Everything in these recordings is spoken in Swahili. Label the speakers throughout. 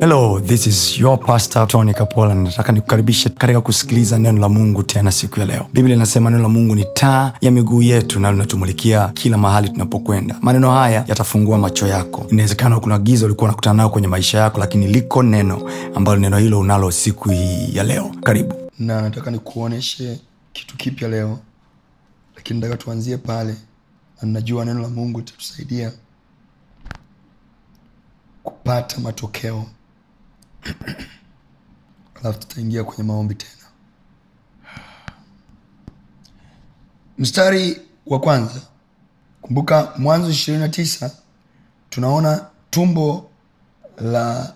Speaker 1: hello this is your pastor tony kapola nataka nikukaribishe katika kusikiliza neno la mungu tena siku ya leo biblia inasema neno la mungu ni taa ya miguu yetu na linatumulikia kila mahali tunapokwenda maneno haya yatafungua macho yako inawezekana kuna giza ulikuwa unakutana nayo kwenye maisha yako lakini liko neno ambalo neno hilo unalo siku hii ya leo karibu
Speaker 2: na nataka nikuoneshe kitu kipya leo lakini nataka tuanzie pale na ninajua neno la mungu itatusaidia kupata matokeo alafu tutaingia kwenye maombi tena mstari wa kwanza kumbuka mwanzo ishirini na tisa tunaona tumbo la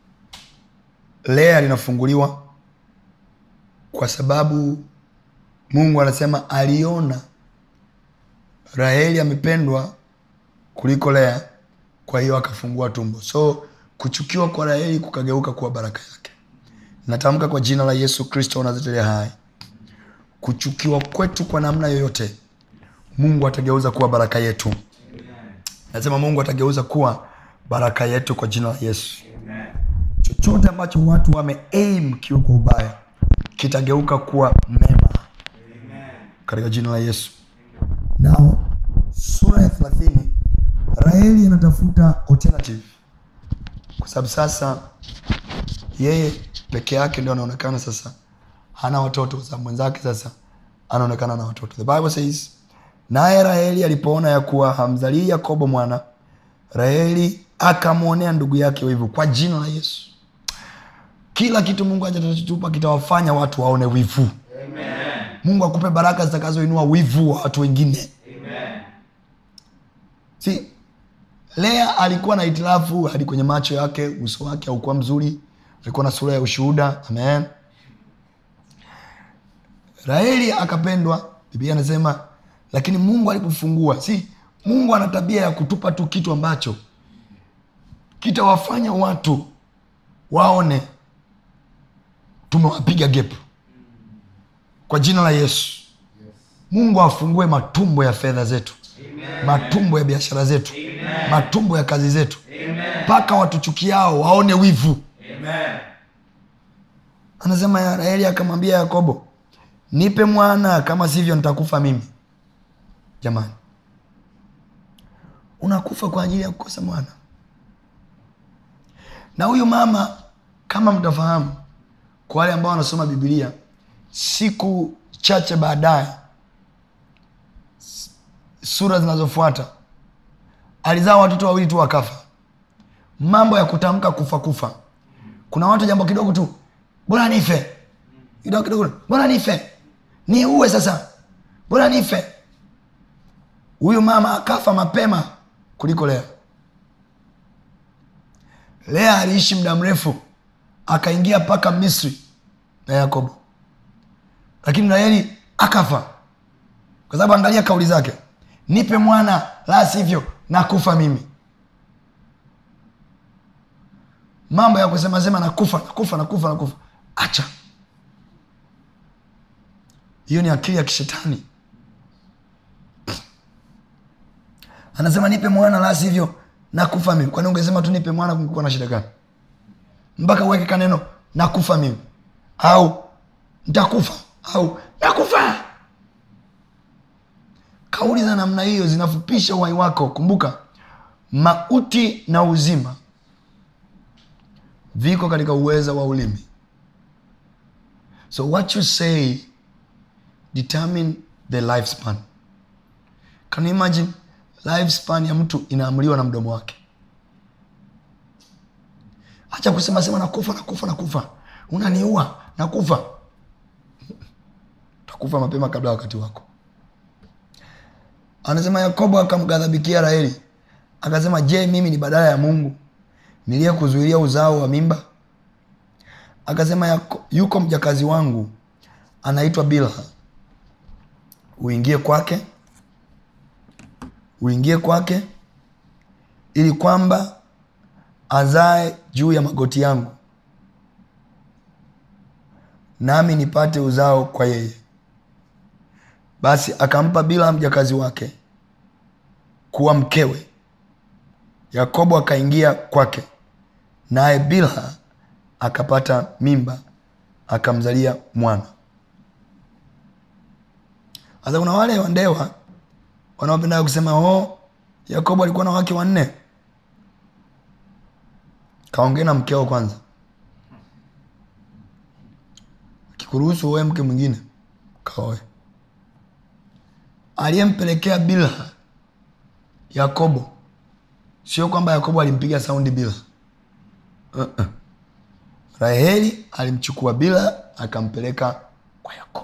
Speaker 2: lea linafunguliwa kwa sababu mungu anasema aliona raheli amependwa kuliko lea kwa hiyo akafungua tumbo so kuchukiwa kwa raheli kukageuka kuwa baraka yake natamka kwa jina la yesu kristo unazetelea hai kuchukiwa kwetu kwa namna yoyote mungu atageuza kuwa baraka yetu nasema mungu atageuza kuwa baraka yetu kwa jina la yesu chochote ambacho watu wame aim kiwa kwa ubaya kitageuka kuwa mema katika jina la yesu nao sura ya thelathini raheli anatafuta alternative kwa sababu sasa yeye peke yake ndio anaonekana sasa hana watoto kwa sababu mwenzake sasa anaonekana na watoto the bible says naye raheli alipoona ya kuwa hamzalii yakobo mwana raheli akamwonea ndugu yake wivu kwa jina la yesu kila kitu mungu ajatatupa kitawafanya watu waone wivu mungu akupe baraka zitakazoinua wivu wa watu wengine si lea alikuwa na hitilafu hadi kwenye macho yake uso wake haukuwa mzuri alikuwa na sura ya ushuhuda amen raheli akapendwa biblia anasema lakini mungu alipofungua si mungu ana tabia ya kutupa tu kitu ambacho kitawafanya watu waone tumewapiga gepu kwa jina la yesu mungu afungue matumbo ya fedha zetu matumbo ya biashara zetu matumbo ya kazi zetu mpaka watuchukiao waone wivu anasema ya raheli akamwambia yakobo nipe mwana kama sivyo nitakufa mimi jamani unakufa kwa ajili ya kukosa mwana na huyu mama kama mtafahamu kwa wale ambao wanasoma bibilia siku chache baadaye sura zinazofuata alizaa watoto wawili tu wakafa mambo ya kutamka kufa kufa kuna watu jambo kidogo tu bora nife kidogo kidogo bora nife ni uwe sasa bora nife huyu mama akafa mapema kuliko lea lea aliishi muda mrefu akaingia mpaka misri na yakobo lakini raheli akafa kwa sababu angalia kauli zake nipe mwana la sivyo nakufa mimi mambo ya kusema sema nakufa nakufa nakufa nakufa acha hiyo ni akili ya kishetani anasema nipe mwana la sivyo nakufa mimi kwani ungesema tu nipe mwana kungekuwa na shida gani mpaka uweke kaneno nakufa mimi au ntakufa au nakufa kauli za namna hiyo zinafupisha uhai wako kumbuka mauti na uzima viko katika uweza wa ulimi so what you say determine the lifespan can you imagine lifespan ya mtu inaamuliwa na mdomo wake hacha kusema sema nakufa nakufa nakufa unaniua nakufa utakufa mapema kabla ya wakati wako anasema yakobo akamghadhabikia raheli akasema je mimi ni badala ya mungu niliye kuzuilia uzao wa mimba akasema yako, yuko mjakazi wangu anaitwa bilha uingie kwake uingie kwake ili kwamba azae juu ya magoti yangu nami nipate uzao kwa yeye basi akampa bila mjakazi wake kuwa mkewe yakobo akaingia kwake naye bilha akapata mimba akamzalia mwana sasa kuna wale wandewa wanaopenda kusema oh, yakobo alikuwa na wake wanne kaongee na mkeo kwanza akikuruhusu uoe mke mwingine kaoe aliyempelekea bilha yakobo sio kwamba yakobo alimpiga saundi bila uh-uh. raheli alimchukua bila akampeleka kwa yakobo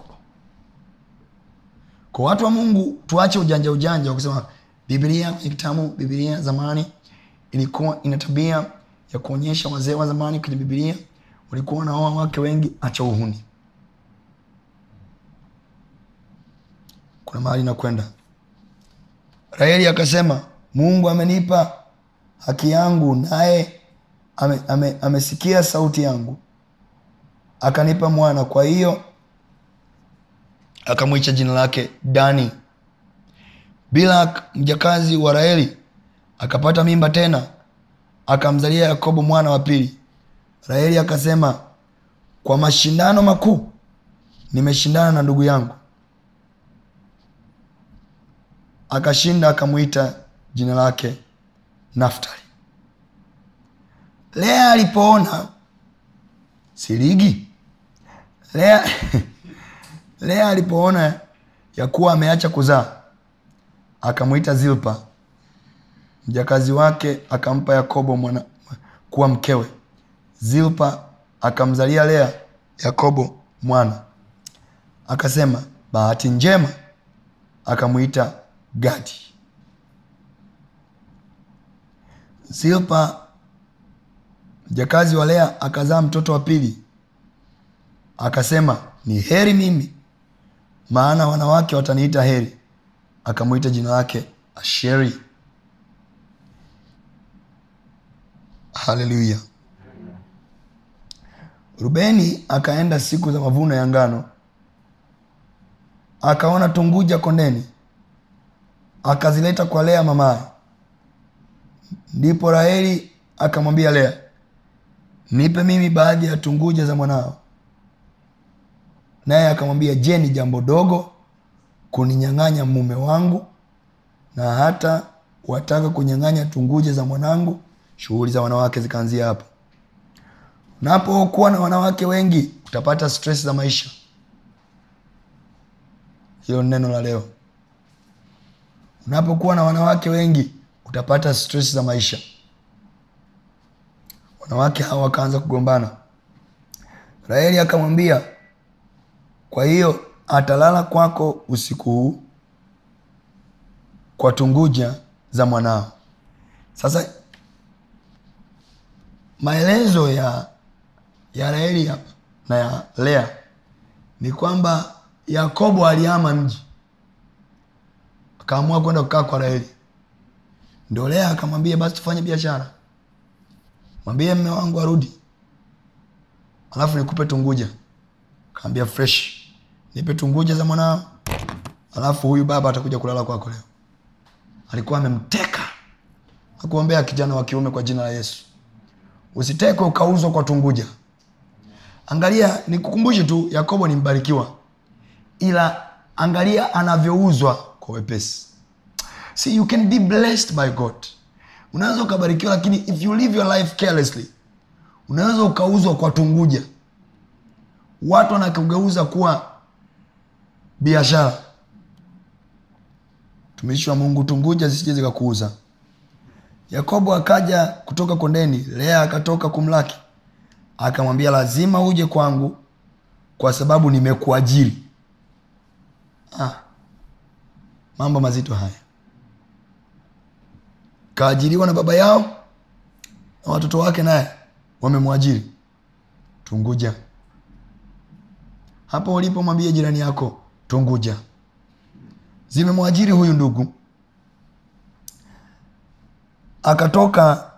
Speaker 2: kwa watu wa mungu tuache ujanja ujanja wa kusema biblia kwenye kitabu biblia zamani ilikuwa ina tabia ya kuonyesha wazee wa zamani kwenye biblia walikuwa wanaoa wake wengi acha uhuni kuna mahali nakwenda raheli akasema mungu amenipa haki yangu naye ame, ame, amesikia sauti yangu akanipa mwana kwa hiyo akamwicha jina lake dani bila mjakazi wa raheli akapata mimba tena akamzalia yakobo mwana wa pili raheli akasema kwa mashindano makuu nimeshindana na ndugu yangu akashinda akamwita jina lake naftali lea alipoona sirigi lea lea alipoona ya kuwa ameacha kuzaa akamwita zilpa mjakazi wake akampa yakobo mwana kuwa mkewe zilpa akamzalia lea yakobo mwana akasema bahati njema akamwita gadi zilpa mjakazi wa lea akazaa mtoto wa pili akasema ni heri mimi maana wanawake wataniita heri akamwita jina lake asheri haleluya rubeni akaenda siku za mavuno ya ngano akaona tunguja kondeni akazileta kwa lea mamaye ndipo raheli akamwambia lea nipe mimi baadhi ya tunguja za mwanao naye akamwambia je ni jambo dogo kuninyang'anya mume wangu na hata wataka kunyang'anya tunguja za mwanangu shughuli za wanawake zikaanzia hapo unapokuwa na wanawake wengi utapata stress za maisha hilo ni neno la leo unapokuwa na wanawake wengi utapata stress za maisha wanawake hawa wakaanza kugombana raheli akamwambia kwa hiyo atalala kwako usiku huu kwa tunguja za mwanao sasa maelezo ya ya raheli hapa na ya lea ni kwamba yakobo alihama mji akaamua kwenda kukaa kwa raheli ndio lea akamwambia basi tufanye biashara mwambie mme wangu arudi alafu nikupe tunguja kaambia fresh nipe tunguja za mwanao alafu huyu baba atakuja kulala kwako leo alikuwa amemteka akuombea kijana wa kiume kwa jina la yesu usitekwe ukauzwa kwa tunguja angalia nikukumbushe tu yakobo ni mbarikiwa ila angalia anavyouzwa kwa wepesi see you can be blessed by god unaweza ukabarikiwa lakini if you live your life carelessly unaweza ukauzwa kwa tunguja watu wanakugeuza kuwa biashara tumishi wa mungu tunguja zisije zikakuuza yakobo akaja kutoka kondeni lea akatoka kumlaki akamwambia lazima uje kwangu kwa sababu nimekuajiri ah, mambo mazito haya kaajiriwa na baba yao na watoto wake naye wamemwajiri tunguja hapo ulipo mwambie jirani yako tunguja zimemwajiri huyu ndugu akatoka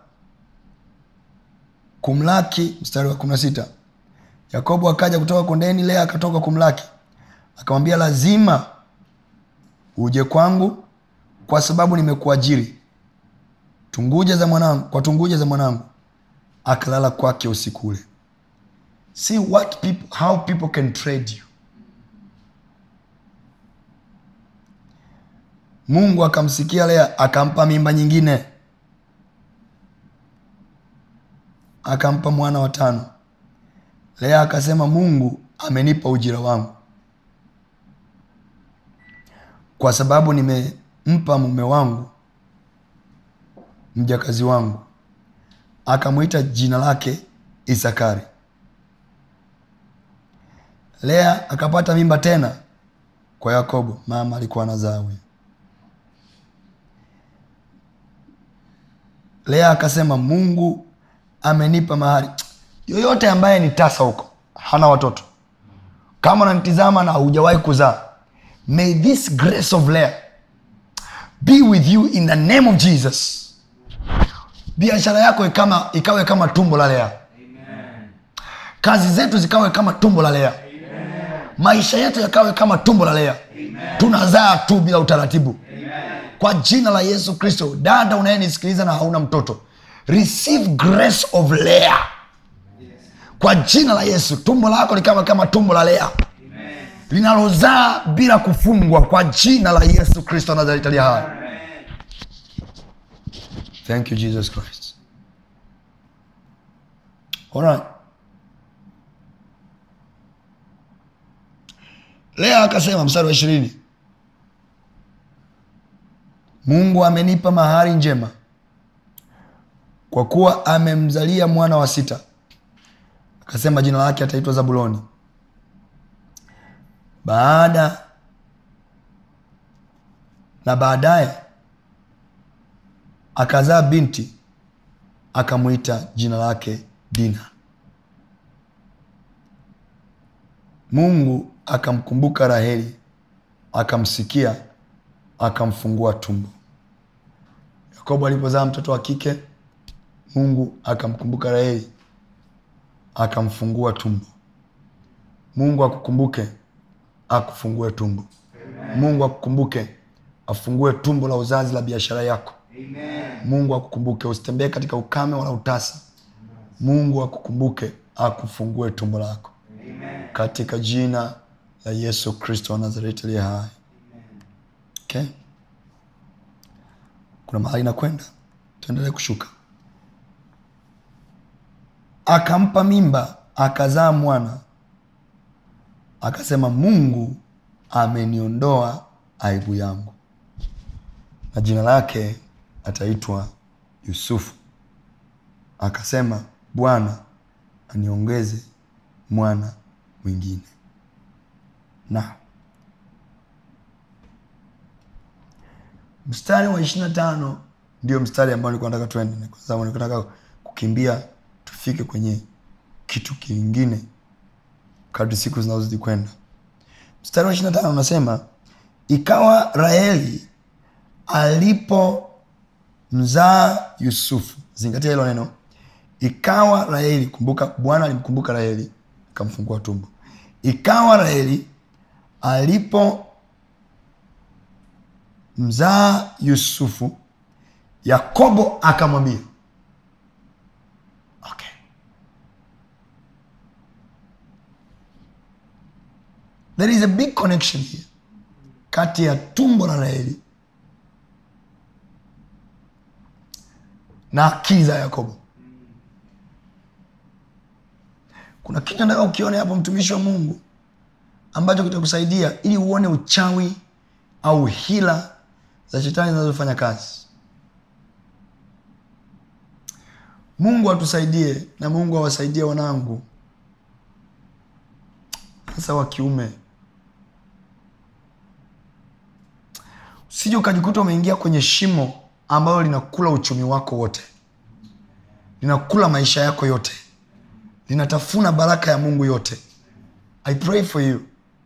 Speaker 2: kumlaki mstari wa kumi na sita yakobo akaja kutoka kondeni lea akatoka kumlaki akamwambia lazima uje kwangu kwa sababu nimekuajiri tunguja za mwanangu kwa tunguja za mwanangu akalala kwake usiku ule see what people, how people can trade you mungu akamsikia lea akampa mimba nyingine akampa mwana wa tano lea akasema mungu amenipa ujira wangu kwa sababu nimempa mume wangu mjakazi wangu akamwita jina lake isakari lea akapata mimba tena kwa yakobo mama alikuwa anazaa huyo lea akasema mungu amenipa mahari yoyote ambaye ni tasa huko hana watoto kama unanitizama na hujawahi kuzaa may this grace of lea be with you in the name of jesus biashara yako ikama, ikawe kama tumbo la lea kazi zetu zikawe kama tumbo la lea maisha yetu yakawe kama tumbo la lea tunazaa tu bila utaratibu kwa jina la yesu kristo dada unayenisikiliza na hauna mtoto receive grace of lea kwa jina la yesu tumbo lako likawa kama tumbo la lea linalozaa bila kufungwa kwa jina la yesu kristo nazareti aliye hai thank you jesus christ Alright. lea akasema mstari wa ishirini mungu amenipa mahari njema kwa kuwa amemzalia mwana wa sita akasema jina lake ataitwa zabuloni baada na baadaye akazaa binti akamwita jina lake dina mungu akamkumbuka raheli akamsikia akamfungua tumbo yakobo alipozaa mtoto wa kike mungu akamkumbuka raheli akamfungua tumbo mungu akukumbuke akufungue tumbo mungu akukumbuke afungue tumbo la uzazi la biashara yako mungu akukumbuke usitembee katika ukame wala utasa mungu akukumbuke akufungue tumbo lako katika jina la yesu kristo wa nazareti aliye hai okay? kuna mahali nakwenda tuendelee kushuka akampa mimba akazaa mwana akasema mungu ameniondoa aibu yangu na jina lake ataitwa yusufu akasema bwana aniongeze mwana mwingine na mstari wa ishirina tano ndio mstari ambao nilikuwa nataka tuende kwa sababu nilikuwa nataka kukimbia tufike kwenye kitu kingine kadri siku zinazozidi kwenda mstari wa ishirina tano unasema ikawa raheli alipomzaa yusufu zingatia hilo neno ikawa raheli kumbuka bwana alimkumbuka raheli akamfungua tumbo ikawa raheli alipo mzaa yusufu yakobo akamwambia okay. there is a big connection here kati ya tumbo la raheli na akili za yakobo kuna kitu nataka ukione hapo mtumishi wa mungu ambacho kitakusaidia ili uone uchawi au hila za shetani zinazofanya kazi mungu atusaidie na mungu awasaidie wanangu hasa wa kiume usije ukajikuta umeingia kwenye shimo ambalo linakula uchumi wako wote linakula maisha yako yote linatafuna baraka ya mungu yote i pray for you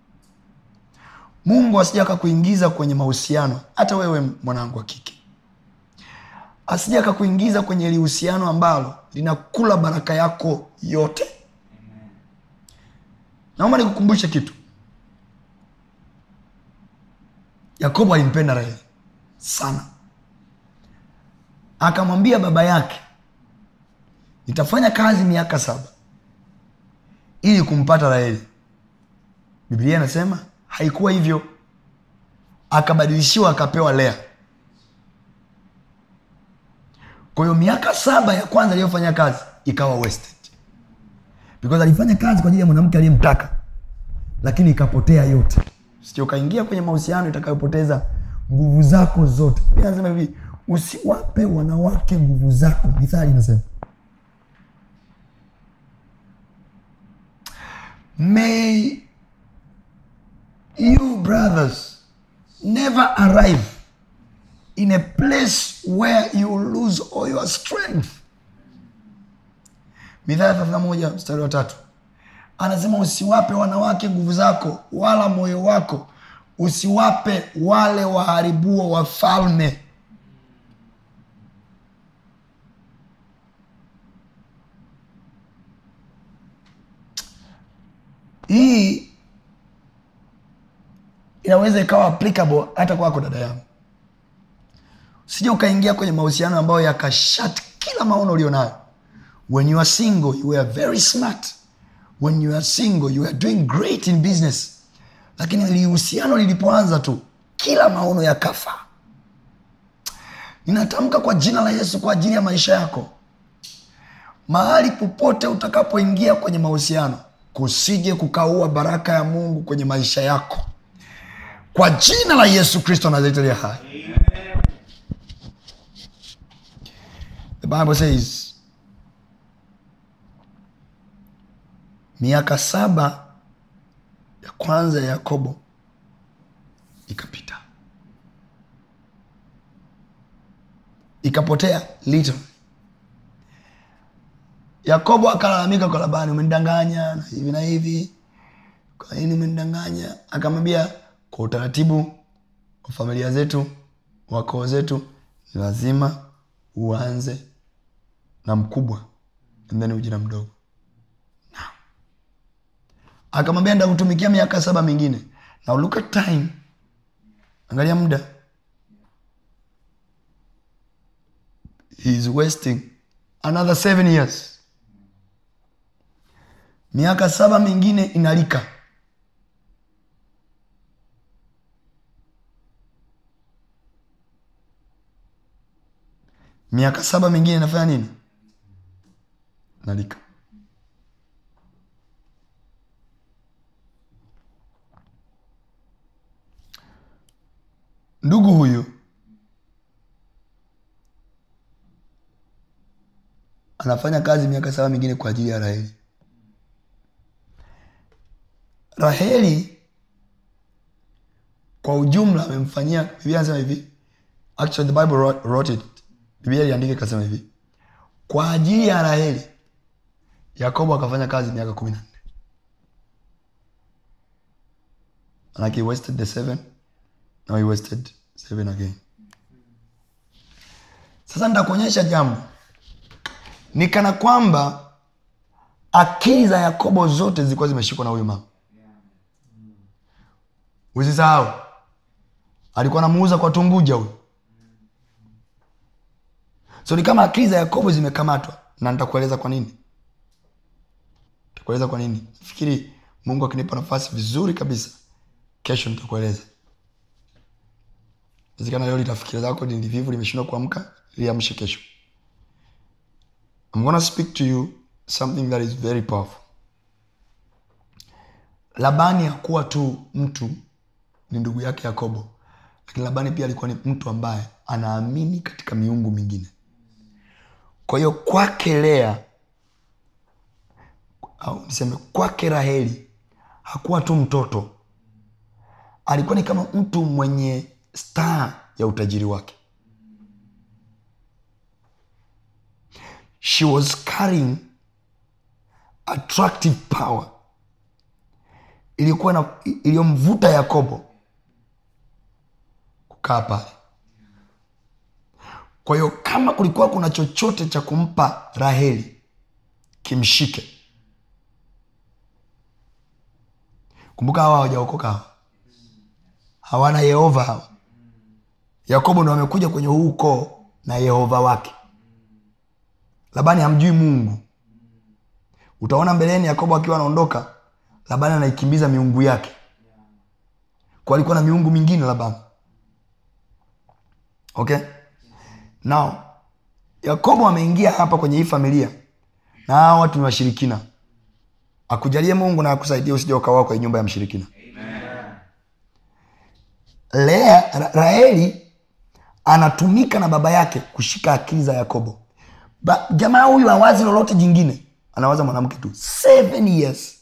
Speaker 2: mungu asija akakuingiza kwenye mahusiano hata wewe mwanangu wa kike asija akakuingiza kwenye lihusiano ambalo linakula baraka yako yote naomba nikukumbushe kitu yakobo alimpenda raheli sana akamwambia baba yake nitafanya kazi miaka saba ili kumpata raheli biblia inasema haikuwa hivyo akabadilishiwa akapewa lea kwa hiyo miaka saba ya kwanza aliyofanya kazi ikawa wasted because alifanya kazi kwa ajili ya mwanamke aliyemtaka lakini ikapotea yote sio ukaingia kwenye mahusiano itakayopoteza nguvu zako zote Biblia inasema hivi usiwape wanawake nguvu zako mithali inasema may you brothers never arrive in a place where you lose all your strength mithali thelathini na moja mstari wa tatu anasema usiwape wanawake nguvu zako wala moyo wako usiwape wale waharibuo wafalme hii inaweza ikawa applicable hata kwako dada yangu usije ukaingia kwenye mahusiano ambayo yakashat kila maono ulionayo when you are single you are very smart when you are single you are doing great in business lakini lihusiano lilipoanza tu kila maono yakafa ninatamka kwa jina la yesu kwa ajili ya maisha yako mahali popote utakapoingia kwenye mahusiano kusije kukaua baraka ya mungu kwenye maisha yako kwa jina la yesu kristo nazareti hai the bible says miaka saba ya kwanza ya yakobo ikapita ikapotea little yakobo akalalamika kwa labani umenidanganya na hivi na hivi kwa nini umenidanganya akamwambia kwa utaratibu wa familia zetu wa koo zetu ni lazima uanze na mkubwa and then uje na mdogo akamwambia ndakutumikia miaka saba mingine now look at time angalia muda he is wasting another seven years miaka saba mingine inalika miaka saba mingine inafanya nini nalika ndugu huyu anafanya kazi miaka saba mingine kwa ajili ya raheli raheli kwa ujumla amemfanyia biblia anasema hivi actually the bible wrote, wrote it biblia iliandika ikasema hivi kwa ajili ya raheli yakobo akafanya kazi miaka kumi na nne like he wasted the seven now he wasted seven again sasa nitakuonyesha jambo ni kana kwamba akili za yakobo zote zilikuwa zimeshikwa na huyu mama usisahau alikuwa anamuuza kwa tunguja huyu so ni kama akili za yakobo zimekamatwa na nitakueleza kwa nini nitakueleza kwa nini fikiri mungu akinipa nafasi vizuri kabisa kesho nitakueleza wezekana leo litafikira zako ni vivu limeshindwa kuamka liamshe kesho I'm gonna speak to you something that is very powerful labani hakuwa tu mtu ni ndugu yake yakobo lakini labani pia alikuwa ni mtu ambaye anaamini katika miungu mingine kwa hiyo kwake lea au niseme kwake raheli hakuwa tu mtoto alikuwa ni kama mtu mwenye star ya utajiri wake she was carrying attractive power ilikuwa na iliyomvuta yakobo kukaa pale kwa hiyo kama kulikuwa kuna chochote cha kumpa raheli kimshike kumbuka hawa hawajaokoka hawa hawana yehova hawa yakobo ndo amekuja kwenye huu ukoo na yehova wake labani hamjui mungu utaona mbeleni yakobo akiwa anaondoka labani anaikimbiza miungu yake kwa alikuwa na miungu mingine labani okay now yakobo ameingia hapa kwenye hii familia na hawa watu ni washirikina akujalie mungu na akusaidia usija ukawa kwenye nyumba ya mshirikina lea Ra- raheli anatumika na baba yake kushika akili za yakobo ba, jamaa huyu awazi lolote jingine anawaza mwanamke tu seven years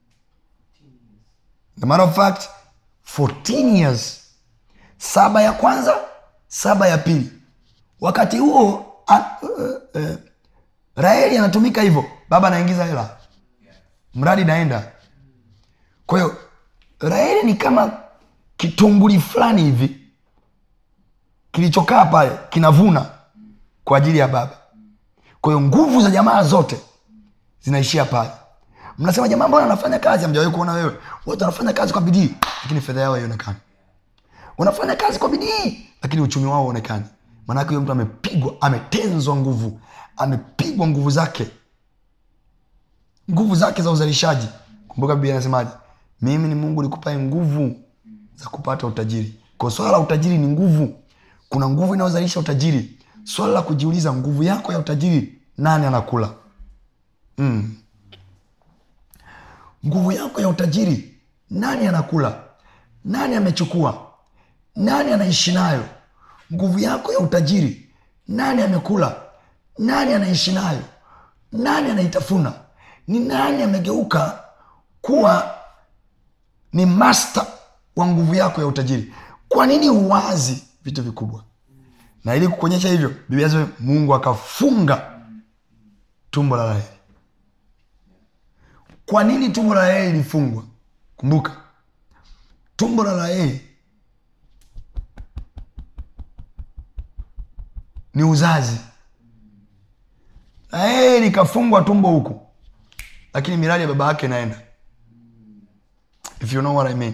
Speaker 2: the matter of fact 14 years saba ya kwanza saba ya pili wakati huo a- uh, uh, raheli anatumika hivyo baba anaingiza hela mradi naenda kwa hiyo raheli ni kama kitunguli fulani hivi kilichokaa pale kinavuna kwa ajili ya baba kwa hiyo nguvu za jamaa zote zinaishia pale mnasema jamaa mbona anafanya kazi amjawai kuona wewe wote wanafanya kazi kwa bidii lakini fedha yao haionekani wanafanya kazi kwa bidii lakini uchumi wao uonekani maanake huyo mtu amepigwa ametenzwa nguvu amepigwa nguvu zake nguvu zake za uzalishaji kumbuka biblia anasemaje mimi ni mungu nikupae nguvu za kupata utajiri kwa swala la utajiri ni nguvu kuna nguvu inayozalisha utajiri swala la kujiuliza nguvu yako ya utajiri nani anakula mm. nguvu yako ya utajiri nani anakula nani amechukua nani anaishi nayo nguvu yako ya utajiri nani amekula nani anaishi nayo nani anaitafuna ni nani amegeuka kuwa ni master wa nguvu yako ya utajiri kwa nini uwazi vitu vikubwa na ili kukuonyesha hivyo biblia inasema mungu akafunga tumbo la raheli kwa nini tumbo la raheli lilifungwa kumbuka tumbo la raheli ni uzazi raheli ikafungwa tumbo huku lakini miradi ya baba yake inaenda if you know what I mean.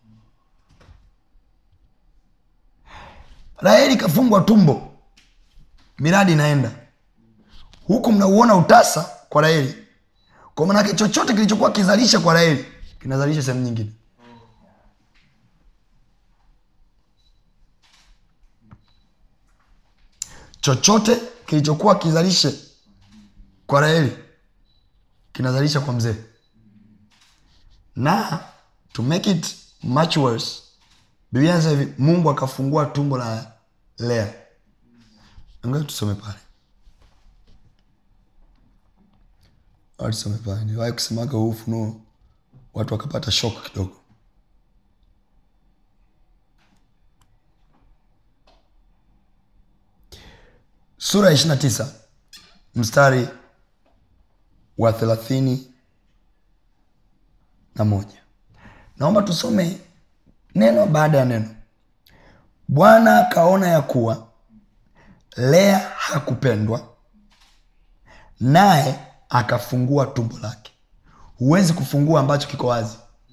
Speaker 2: raheli ikafungwa tumbo miradi inaenda huku mnauona utasa kwa raheli kwa manake chochote kilichokuwa kizalisha kwa raheli kinazalisha sehemu nyingine chochote kilichokuwa kizalishe kwa raheli kinazalisha kwa mzee na to make it much worse biblia inasema hivi mungu akafungua tumbo la lea angaa tusome pale Au tusome pale niwahi kusemaga huu ufunuo watu wakapata shok kidogo sura ya ishirina tisa mstari wa thelathini na moja naomba tusome neno baada ya neno bwana akaona ya kuwa lea hakupendwa naye akafungua tumbo lake huwezi kufungua ambacho kiko wazi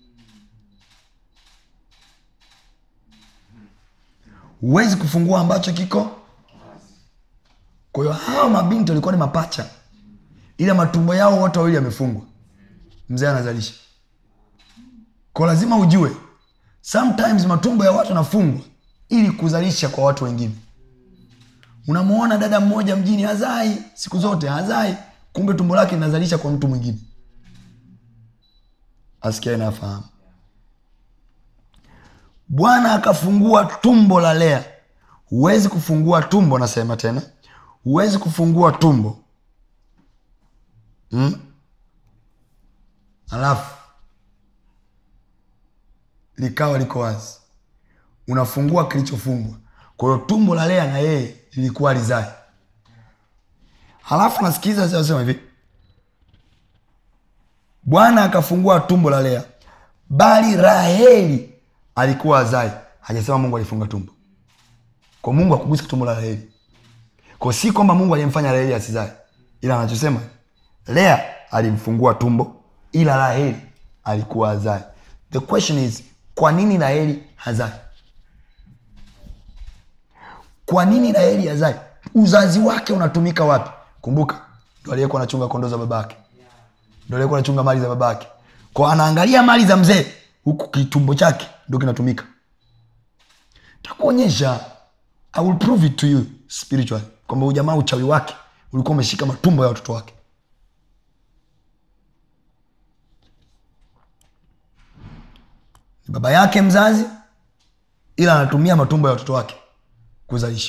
Speaker 2: huwezi kufungua ambacho kiko kwa hiyo hawa mabinti walikuwa ni mapacha ila matumbo yao wote wawili yamefungwa mzee anazalisha kwa lazima ujue sometimes matumbo ya watu yanafungwa ili kuzalisha kwa watu wengine unamwona dada mmoja mjini hazai siku zote hazai kumbe tumbo lake linazalisha kwa mtu mwingine asikia nafahamu bwana akafungua tumbo la lea huwezi kufungua tumbo nasema tena huwezi kufungua tumbo hmm? alafu likawa liko wazi unafungua kilichofungwa kwa hiyo tumbo la lea na yeye lilikuwa lizae halafu nasikiliza sema hivi bwana akafungua tumbo la lea bali raheli alikuwa azai hajasema mungu alifunga tumbo kwa mungu akugusa tumbo la raheli kwa si kwamba mungu aliyemfanya raheli asizae ila anachosema lea alimfungua tumbo ila raheli alikuwa azai the question is kwa nini raheli hazai kwa nini raheli hazai uzazi wake unatumika wapi kumbuka ndo aliyekuwa anachunga kondoo za babake ndo aliyekuwa anachunga mali za babake kwa anaangalia mali za mzee huku kitumbo chake ndo kinatumika takuonyesha i will prove it to you spiritually kwamba huyu jamaa uchawi wake ulikuwa umeshika matumbo ya watoto wake ni baba yake mzazi ila anatumia matumbo ya watoto wake kuzalisha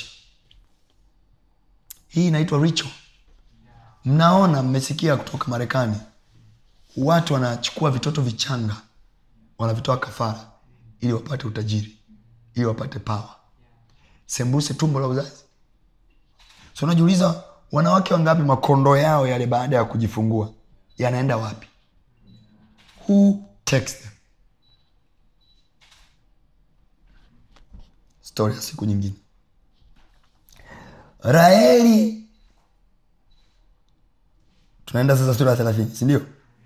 Speaker 2: hii inaitwa ritual mnaona mmesikia kutoka marekani watu wanachukua vitoto vichanga wanavitoa kafara ili wapate utajiri ili wapate pawa sembuse tumbo la uzazi so unajiuliza wanawake wangapi makondo yao yale baada ya kujifungua yanaenda wapi who takes them stori ya siku nyingine raheli tunaenda sasa sura ya thelathini sindio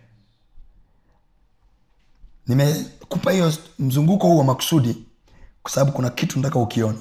Speaker 2: nimekupa hiyo mzunguko huu wa makusudi kwa sababu kuna kitu nataka ukiona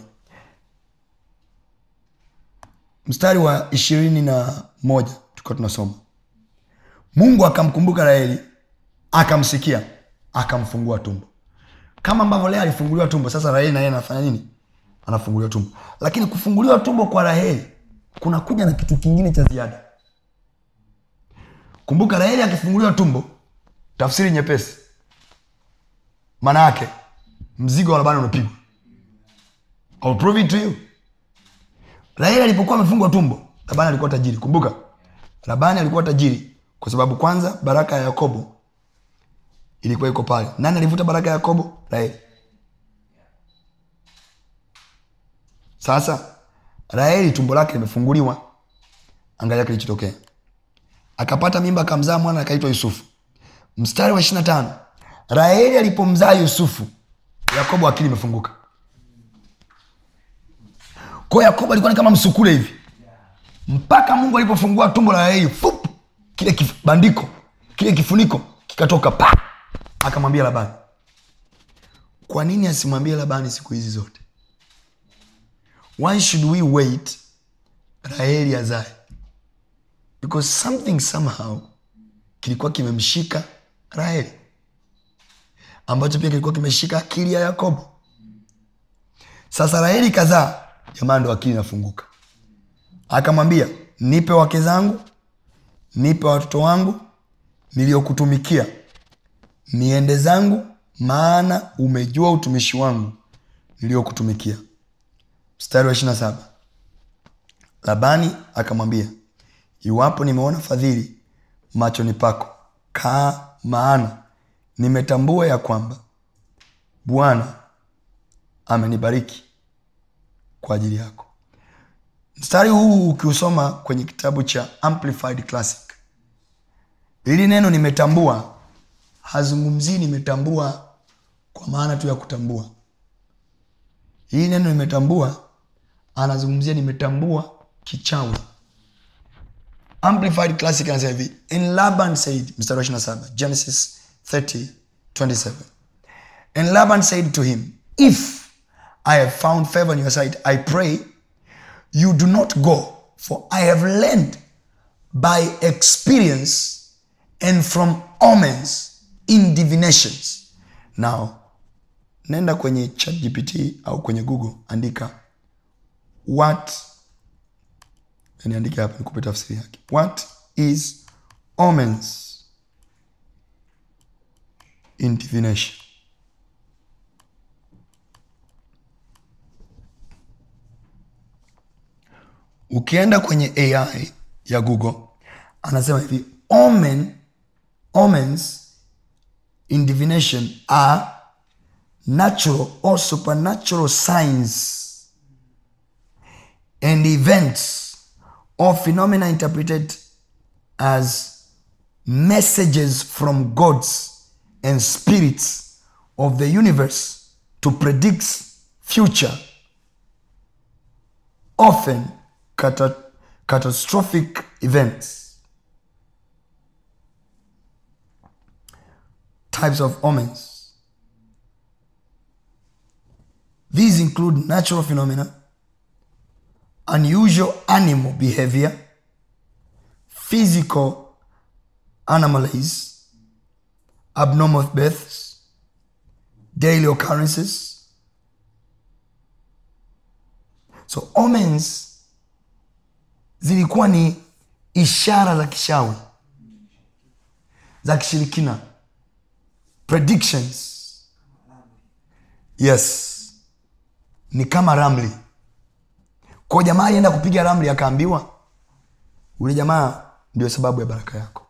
Speaker 2: mstari wa ishirini na moja tukiwa tunasoma mungu akamkumbuka raheli akamsikia akamfungua tumbo kama ambavyo lea alifunguliwa tumbo sasa raheli naye anafanya nini anafunguliwa tumbo lakini kufunguliwa tumbo kwa raheli kunakuja na kitu kingine cha ziada kumbuka raheli akifunguliwa tumbo tafsiri nyepesi maana yake mzigo wa labani unapigwa I'll prove it to you raheli alipokuwa amefungwa tumbo labani alikuwa tajiri kumbuka labani alikuwa tajiri kwa sababu kwanza baraka ya yakobo ilikuwa iko pale nani alivuta baraka ya yakobo raheli sasa raheli tumbo lake limefunguliwa angalia kilichotokea akapata mimba akamzaa mwana akaitwa yusufu mstari wa ishirina tano raheli alipomzaa yusufu yakobo akili imefunguka kwao yakobo alikuwa ni kama msukule hivi mpaka mungu alipofungua tumbo la raheli fup kile kif, bandiko kile kifuniko kikatoka pa akamwambia labani kwa nini asimwambie labani siku hizi zote why should we wait raheli azae because something somehow kilikuwa kimemshika raheli ambacho pia kilikuwa kimeshika akili ya yakobo sasa raheli kazaa jamaa ndo akili inafunguka akamwambia nipe wake zangu nipe watoto wangu niliyokutumikia niende zangu maana umejua utumishi wangu niliyokutumikia mstari wa ishirina saba labani akamwambia iwapo nimeona fadhili machoni pako kaa maana nimetambua ya kwamba bwana amenibariki kwa ajili yako mstari huu ukiusoma kwenye kitabu cha amplified classic hili neno nimetambua hazungumzii nimetambua kwa maana tu ya kutambua hili neno nimetambua anazungumzia nimetambua kichawi amplified classic anasema hivi in laban said mstari wa 27 genesis 30 27 and laban said to him if i have found favor in your sight i pray you do not go for i have learned by experience and from omens in divinations now nenda kwenye chat gpt au kwenye google andika what niandike hapa nikupe tafsiri yake what is omens in divination ukienda kwenye ai ya google anasema hivi omen omens in divination are natural or supernatural signs and events or phenomena interpreted as messages from gods and spirits of the universe to predict future often cata- catastrophic events types of omens these include natural phenomena unusual animal behavior physical anomalies abnormal births daily occurrences so omens zilikuwa ni ishara za kishawi za kishirikina predictions yes ni kama ramli kwa jamaa alienda kupiga ramli akaambiwa ule jamaa ndio sababu ya baraka yako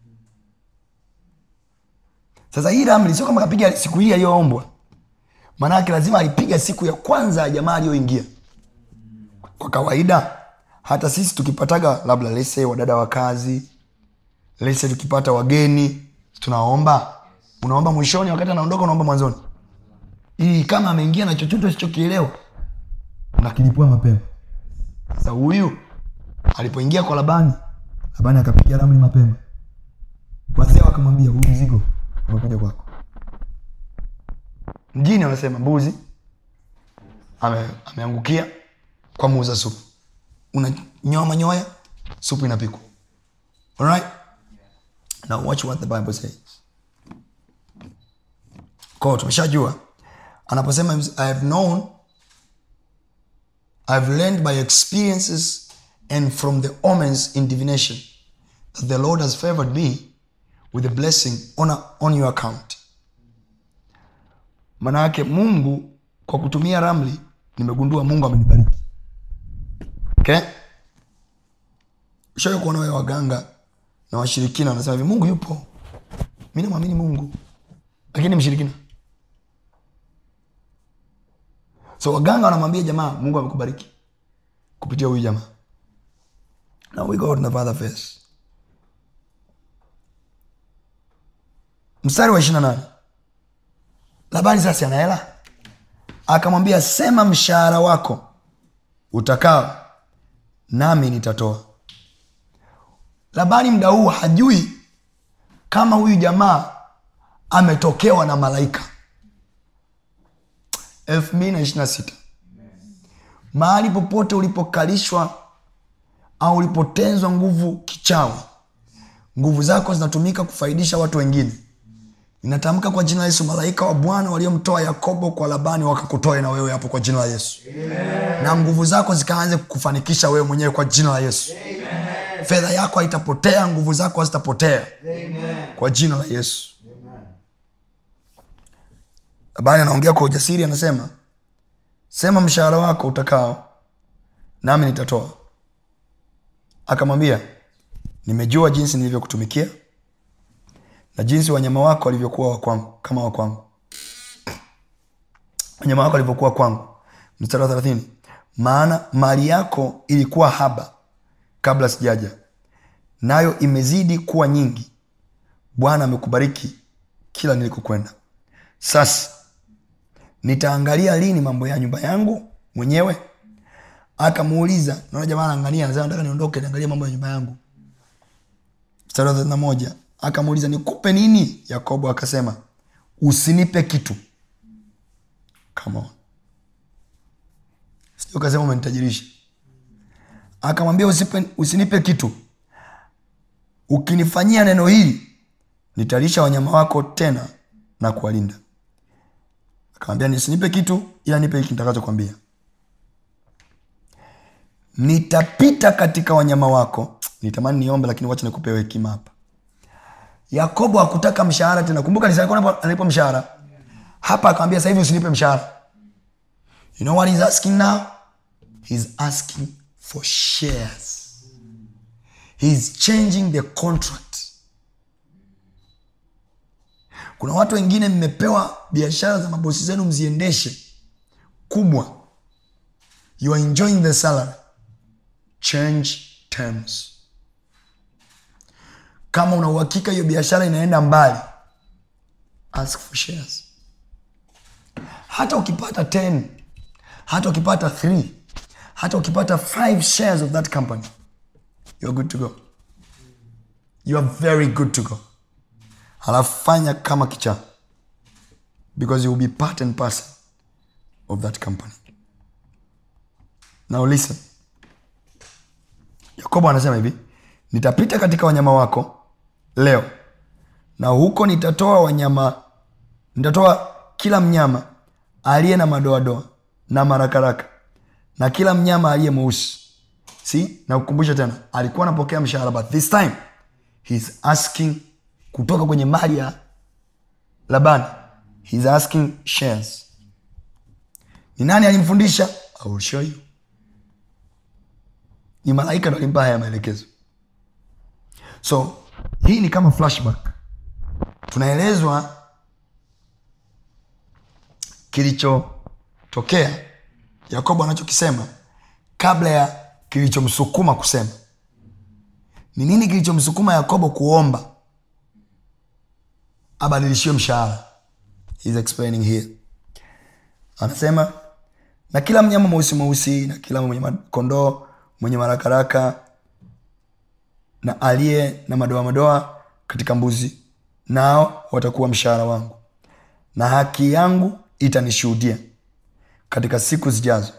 Speaker 2: sasa hii ramli sio kama kapiga siku hii aliyoombwa maanake lazima alipiga siku ya kwanza ya jamaa aliyoingia kwa kawaida hata sisi tukipataga labda lese wadada wa kazi lese tukipata wageni tunaomba unaomba mwishoni wakati anaondoka unaomba mwanzoni ili kama ameingia na chochote usichokielewa unakilipua mapema sasa huyu alipoingia kwa labani labani akapiga ramli mapema wazee wakamwambia huu mzigo umekuja kwako mjini wanasema mbuzi ame, ameangukia kwa muuza supu unanyoa manyoya supu inapikwa alright now watch what the bible says kwao tumeshajua anaposema i have known i've learned by experiences and from the omens in divination that the lord has favored me with a blessing on, a, on your account maana yake mungu kwa kutumia ramli nimegundua mungu amenibariki okay? shawai kuona wewe waganga na washirikina wanasema hivi mungu yupo mi namwamini mungu lakini mshirikina so waganga wanamwambia jamaa mungu amekubariki kupitia huyu jamaa now we go to the father face mstari wa ishiri na nane labani sasa ana hela akamwambia sema mshahara wako utakao nami nitatoa labani mda huu hajui kama huyu jamaa ametokewa na malaika elfu mbili na ishiri na sita mahali popote ulipokalishwa au ulipotenzwa nguvu kichawi nguvu zako zinatumika kufaidisha watu wengine inatamka kwa jina la yesu malaika wa bwana waliomtoa yakobo kwa labani wakakutoe na wewe hapo kwa jina la yesu Amen. na nguvu zako zikaanze kufanikisha wewe mwenyewe kwa jina la yesu Amen. fedha yako haitapotea nguvu zako hazitapotea kwa jina la yesu labani anaongea kwa ujasiri anasema sema mshahara wako utakao nami nitatoa akamwambia nimejua jinsi nilivyokutumikia na jinsi wanyama wako walivyokuwa wa kwangu kama wa kwangu wanyama wako walivyokuwa kwangu mstari wa thelathini maana mali yako ilikuwa haba kabla sijaja nayo imezidi kuwa nyingi bwana amekubariki kila nilikokwenda sasa nitaangalia lini mambo ya nyumba yangu mwenyewe akamuuliza naona jamaa anaangalia anasema nataka niondoke niangalie mambo ya nyumba yangu mstari wa thelathini na moja akamuuliza nikupe nini yakobo akasema usinipe kitu Come on. sio kasema umenitajirisha akamwambia usipe, usinipe kitu ukinifanyia neno hili nitalisha wanyama wako tena na kuwalinda akamwambia nisinipe kitu ila nipe hiki nitakachokwambia nitapita katika wanyama wako nitamani niombe lakini wacha nikupewe hekima hapa yakobo hakutaka mshahara tena kumbuka alikuwa analipa mshahara hapa akamwambia sasa hivi usinipe mshahara you know what he's asking now he's asking for shares he's changing the contract kuna watu wengine mmepewa biashara za mabosi zenu mziendeshe kubwa you are enjoying the salary change terms kama una uhakika hiyo biashara inaenda mbali ask for shares hata ukipata 10 hata ukipata 3 hata ukipata 5 shares of that company you're good to go you are very good to go halafu fanya kama kichaa because you will be part and parcel of that company now listen yakobo anasema hivi nitapita katika wanyama wako leo na huko nitatoa wanyama nitatoa kila mnyama aliye na madoadoa na marakaraka na kila mnyama aliye mweusi si na kukumbusha tena alikuwa anapokea mshahara but this time he's asking kutoka kwenye mali ya labani he's asking shares ni nani alimfundisha I will show you ni malaika ndo alimpa haya maelekezo so hii ni kama flashback tunaelezwa kilichotokea yakobo anachokisema kabla ya kilichomsukuma kusema ni nini kilichomsukuma yakobo kuomba abadilishiwe mshahara He's explaining here anasema na kila mnyama mweusi mweusi na kila mwenye kondoo mwenye marakaraka na aliye na madoa madoa katika mbuzi nao watakuwa mshahara wangu na haki yangu itanishuhudia katika siku zijazo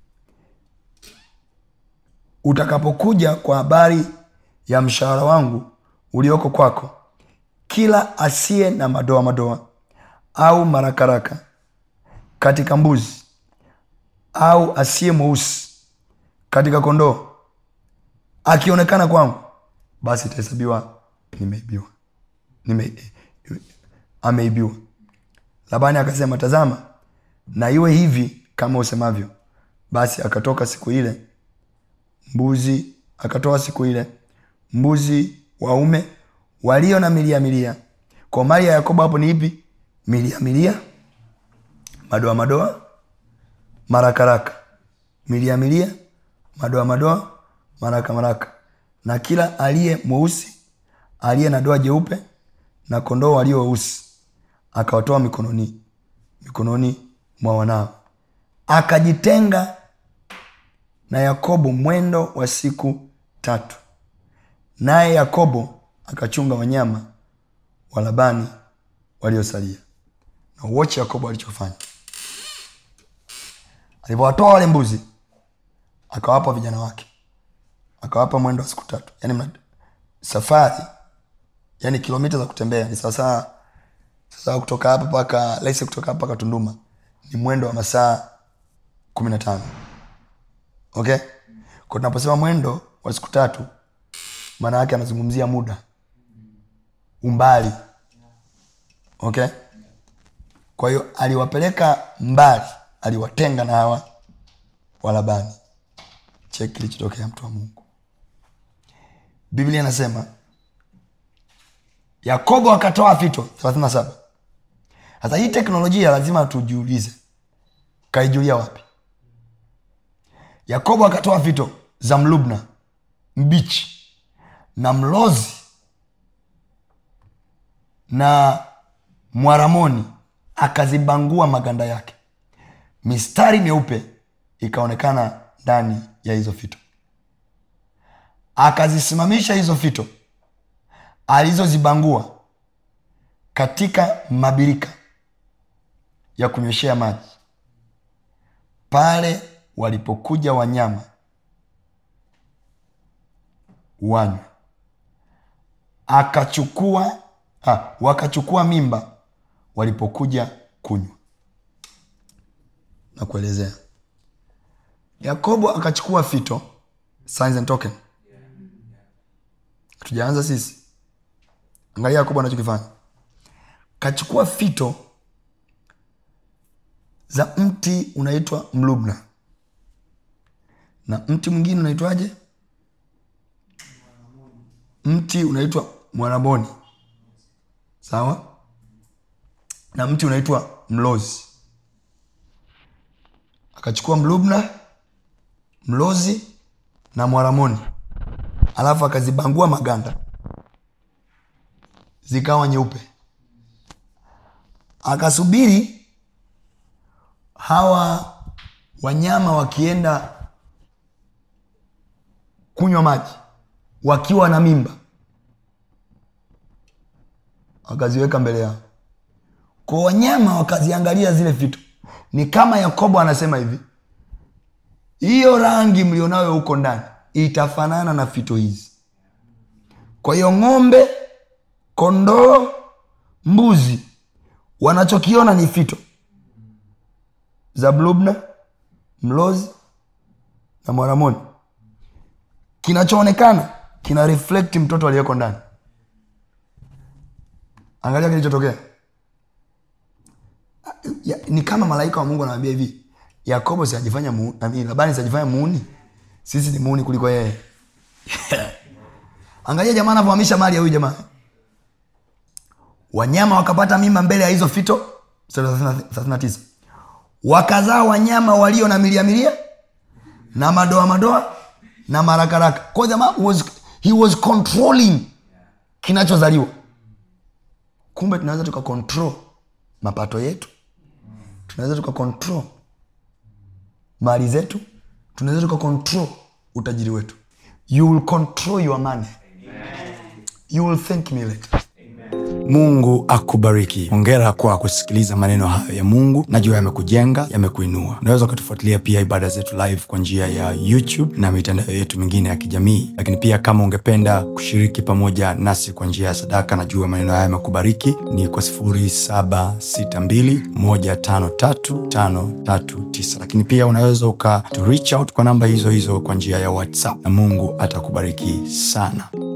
Speaker 2: utakapokuja kwa habari ya mshahara wangu ulioko kwako kila asiye na madoa madoa au marakaraka katika mbuzi au asiye mweusi katika kondoo akionekana kwangu basi itahesabiwa nimeibiwa Nime, ameibiwa labani akasema tazama na iwe hivi kama usemavyo basi akatoka siku ile mbuzi akatoa siku ile mbuzi waume walio na milia milia kwa mali ya yakobo hapo ni ipi milia milia madoa madoa marakaraka milia milia madoa madoa maraka maraka na kila aliye mweusi aliye na doa jeupe na kondoo walio weusi akawatoa mikononi mikononi mwa wanao akajitenga na yakobo mwendo wa siku tatu naye yakobo akachunga wanyama wa labani waliosalia na uoche yakobo alichofanya alivyowatoa wale mbuzi akawapa vijana wake akawapa mwendo wa siku tatu yani mna, safari yani kilomita za kutembea ni sawasawa sasa kutoka hapa mpaka laisi kutoka hapa mpaka tunduma ni mwendo wa masaa kumi na tano okay kwa tunaposema mwendo wa siku tatu maana yake anazungumzia muda umbali okay kwa hiyo aliwapeleka mbali aliwatenga na hawa walabani cheki kilichotokea mtu wa mungu biblia inasema yakobo akatoa fito 37 sasa hii teknolojia lazima tujiulize kaijulia wapi yakobo akatoa fito za mlubna mbichi na mlozi na mwaramoni akazibangua maganda yake mistari meupe ikaonekana ndani ya hizo fito akazisimamisha hizo fito alizozibangua katika mabirika ya kunyweshea maji pale walipokuja wanyama wanywa akachukua ha, wakachukua mimba walipokuja kunywa na kuelezea yakobo akachukua fito signs and token tujaanza sisi angalia yakobo anachokifanya kachukua fito za mti unaitwa mlubna na mti mwingine unaitwaje mti unaitwa mwanamoni sawa na mti unaitwa mlozi akachukua mlubna mlozi na mwaramoni alafu akazibangua maganda zikawa nyeupe akasubiri hawa wanyama wakienda kunywa maji wakiwa na mimba wakaziweka mbele yao kwa wanyama wakaziangalia zile vitu ni kama yakobo anasema hivi hiyo rangi mlionayo huko ndani itafanana na fito hizi kwa hiyo ng'ombe kondoo mbuzi wanachokiona ni fito za blubna mlozi na mwanamoni kinachoonekana kina reflect mtoto aliyeko ndani angalia kilichotokea ya, ni kama malaika wa mungu anawambia hivi yakobo siajifanya mu, nami, labani siajifanya muuni sisi ni muuni kuliko yeye angalia jamaa anavyohamisha mali ya huyu jamaa wanyama wakapata mimba mbele ya hizo fito mstari wa 39 wakazaa wanyama walio na milia milia na madoa madoa na marakaraka kwa jamaa was, he was controlling kinachozaliwa kumbe tunaweza tukakontrol mapato yetu tunaweza tukakontrol mali zetu tunaweza tukakontrol utajiri wetu you will control your money you will thank me later
Speaker 1: mungu akubariki hongera kwa kusikiliza maneno hayo ya mungu najua yamekujenga yamekuinua unaweza ukatufuatilia pia ibada zetu live kwa njia ya youtube na mitandao yetu mingine ya kijamii lakini pia kama ungependa kushiriki pamoja nasi kwa njia ya sadaka najua maneno haya yamekubariki ni kwa 762153539 lakini pia unaweza uka to reach out kwa namba hizo hizo kwa njia ya whatsapp na mungu atakubariki sana